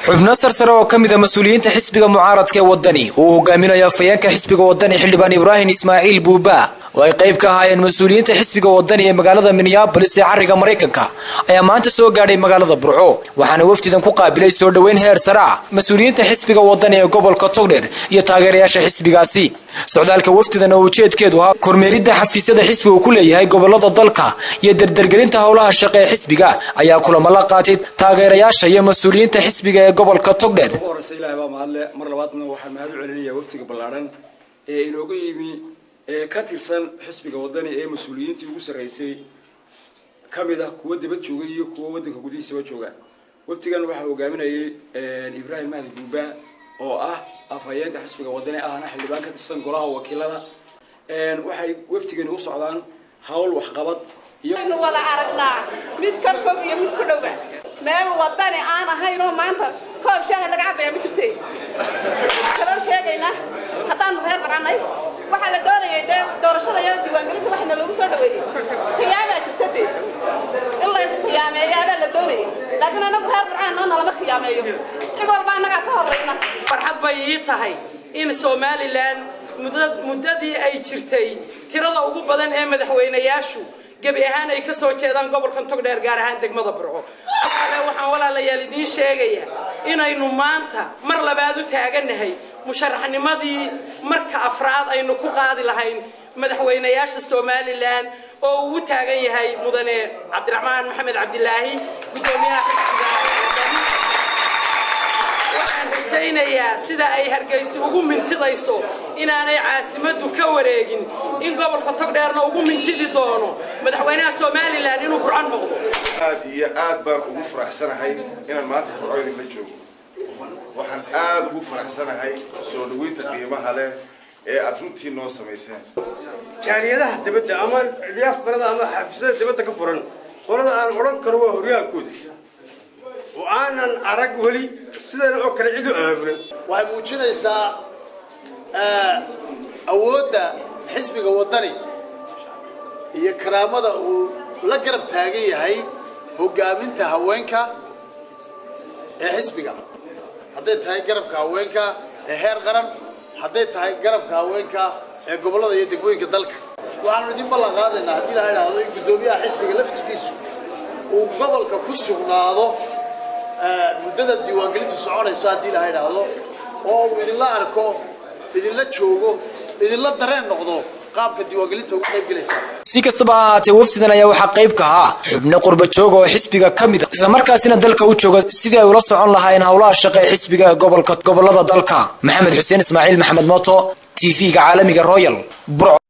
xubno sarsare oo ka mida mas-uuliyiinta xisbiga mucaaradka ee wadani uu hogaaminayo afhayeenka xisbiga wadani xildhibaan ibraahim ismaaciil buuba oo ay qayb ka ahaayeen mas-uuliyiinta xisbiga wadani ee magaalada minneabolis ee cariga maraykanka ayaa maanta soo gaadhay magaalada burco waxaana wafdidan ku qaabilay soo dhoweyn heer sara mas-uuliyiinta xisbiga wadani ee gobolka togdheer iyo taageerayaasha xisbigaasi socdaalka wafdidan oo ujeedkeedu ahaa kormeeridda xafiisyada xisbiga uu ku leeyahay gobolada dalka iyo dardargelinta howlaha shaqe ee xisbiga ayaa kulamo la qaatay taageerayaasha iyo mas-uuliyiinta xisbiga ee gobolka togdheer ugu horeysa ilahay baa mahadle mar labaadna waxaan mahad u celinaya wafdiga ballaadhan ee inooga yimi ee ka tirsan xisbiga wadani ee mas-uuliyiintii ugu sarreysay ka mid ah kuwa dibad jooga iyo kuwa waddanka gudihiisaba jooga wafdigan waxaa hogaaminayay ibraahim mahdi buuba oo ah afhayeenka xisbiga wadani ahna xildhibaan ka tirsan golaha wakiilada waxay wafdigani u socdaan hawl waxqabad iyo nu wada aragnaa mid ka fog iyo mid ku dhowa meel wadani aan ahayn oo maanta koob shaaha laga cabaya ma jirte kaloo sheegaynaa haddaanu reer barannay waxaa la doonayay dee doorashada iyo diiwaangelinta waxna loogu soo dhaweeyey khiyaamaa jirta dee in la iskhiyaameeyaabaa la doonayay laakiin anagu reer barcaan noo nalama khiyaameeyo cid walba annagaa ka horrayna farxad bay ii tahay in somalilan muddadii ay jirtay tirada ugu badan ee madaxweynayaashu gebi ahaan ay ka soo jeedaan gobolkan togdheer gaar ahaan degmada burco ale waxaan walaalayaal idiin sheegayaa inaynu maanta mar labaad u taaganahay musharaxnimadii marka afraad aynu ku qaadi lahayn madaxweynayaasha somalilan oo uu u taagan yahay mudane cabdiraxmaan maxamed cabdilaahi guddoomiyaha xisbiga waxaan rajaynayaa sida ay hargeysa ugu mintidayso inaanay caasimaddu ka wareegin in gobolka togdheerna ugu mintidi doono madaxweynaha somalilan inuu burco noqdo aad iyo aad baan ugu faraxsanahay inaan maanta burco idinla joogo waxaan aad ugu faraxsanahay soo dhaweynta qiimaha leh ee aad runtii noo samayseen jaaliyadaha dibadda ama diyaasbarada ama xafiisyada dibadda ka furan qolada aan odhan karo waa horyaalkooda oo aanan arag weli sidana oo kale cid u aaburan waxay muujinaysaa awoodda xisbiga waddani iyo karaamada uu la garab taagan yahay hoggaaminta haweenka ee xisbiga hadday tahay garabka haweenka ee heer qaran hadday tahay garabka haweenka ee gobollada iyo degmooyinka dalka waxaanu idin ballan qaadaynaa haddii la idhaahdo in guddoomiyaha xisbiga laftirkiisu uu gobolka ku sugnaado muddada diiwaangelintu soconayso haddii la idhaahdo oo uu idinla arko idinla joogo idinla dareen noqdo qaabka diiwaangelinta ugu qayb gelaysa si kastaba ha ahaatee wafdidan ayaa waxaa qayb ka ahaa xubno qurba jooga oo xisbiga ka mid a islamarkaasina dalka u jooga sidii ay ula socon lahaayeen howlaha shaqe ee xisbiga ee gobolka gobolada dalka maxamed xuseen ismaaciil maxamed moto t v-ga caalamiga royal burco